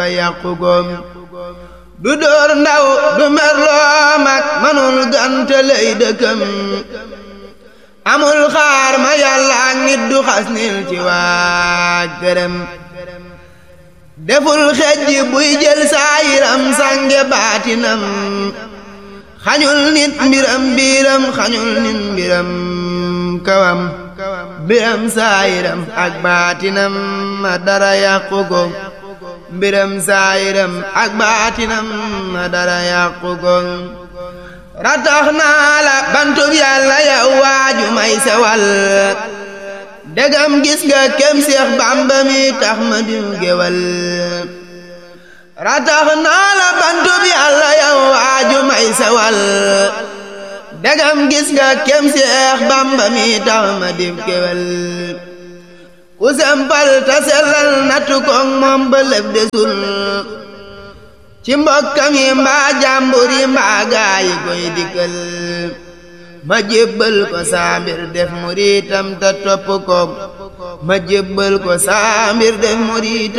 yàqu goom du dóor ndaw du merloo mag manul gante lay dëkkam amul xaar ma yàlla ak nit du xas nil ci waa gërëm deful xejj buy jël saayiram sànge baatinam xañul nit mbiram biiram xañul nit mbiram kawam mbiram saayiram ak baatinam ma dara yàqu ko mbiram saayiram ak baatinam ma dara yàqu ko ratax naa la bantub yàlla yow waaju may sewal degam gis nga kem seex bàmba mi tax ma diw gewal ratax naa la bantub yàlla yow waaju may sewal degam gis nga kem seex bàmba mi tax ma diw gewal ku sempal ta sellal nattu koog moom ba lëf desul ci mbokkam yi mbaa jàmbur yi mbaa gaayi koy dikkal ma jébbal ko saambir def muriitam ta topp ko ma jébbal ko saambir def muriitam